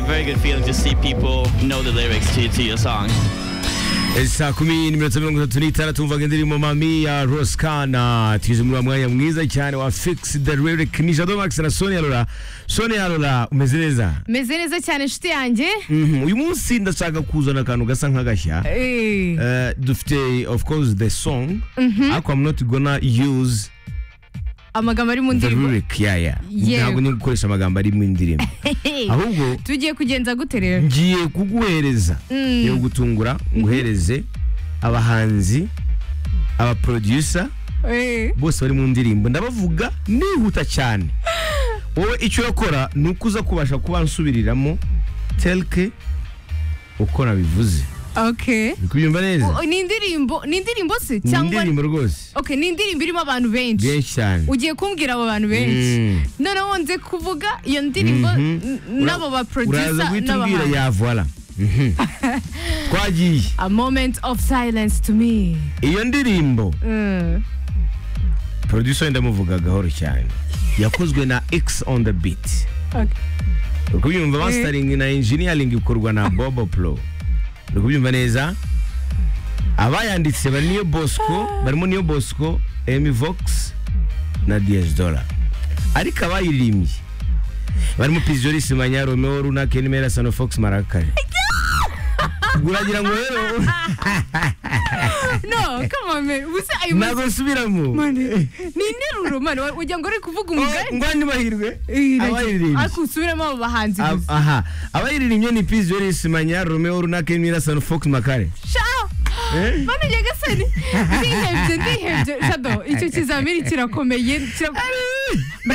very good feeling to see people know the lyrics to, to your song. saa kumi n'iminota mirongo itatu n'itanu tumvaga indirimbo mami ya rosikana tugeze muri wa mwanya mwiza cyane wa fix the lyric ni jado max na soni arora soni arora umeze neza meze neza cyane inshuti yanjye Mhm, uyu munsi ndashaka kuzana akantu gasa nk'agashya Eh, Eh, dufite of course the song ariko i'm not gonna use amagambo ari mu the ndirimbo lyric yeah yeah Yewe. ntabwo ni gukoresha amagambo ari mu ndirimbo ahubwo tugiye kugenza gute rero ngiye kuguhereza yo gutungura nguhereze abahanzi abaproducer Eh, bose bari mu ndirimbo ndabavuga nihuta cyane wowe icyo urakora ni uko uza kubasha kuba nsubiriramo telke uko nabivuze okay uri kubyumva neza O- ni indirimbo ni indirimbo se ni cyangwa indirimbo rwose okay ni indirimbo irimo abantu benshi benshi cyane ugiye kumbwira abo bantu benshi Mm. noneho nze kuvuga iyo ndirimbo Mhm. n- n'abo ba uraza producer guhita umbwira n'abahanzi yavura Mhm. twagiye a moment of silence to me iyo ndirimbo Mm. producer ndamuvuga gahoro cyane yakozwe na x on the beat Okay. uri kubyumva mastering na engineering ikorwa na bobo pro uri kubyumva neza abayanditse bari niyo bosco barimo niyo bosco emi vox na ds dora ariko abayiririmbye barimo pisijoris manya romeo runa kenimera sano fox marakare uragira ngo rero no come on man ubu se ayo ntabwo nsubiramo mane ni interuro mane wa- wagira ngo uri kuvuga umugani ngwani mahirwe Eh, iragira. abayiririmbye ariko usubiremo abo bahanzi Ab- gusa aha abayiririmbye ni pisijoris manya romeo runa kenimera sano fox makare sha Eh? mane nyagasani ndihebye ndihebye jado icyo kizamini kirakomeye kirakomeye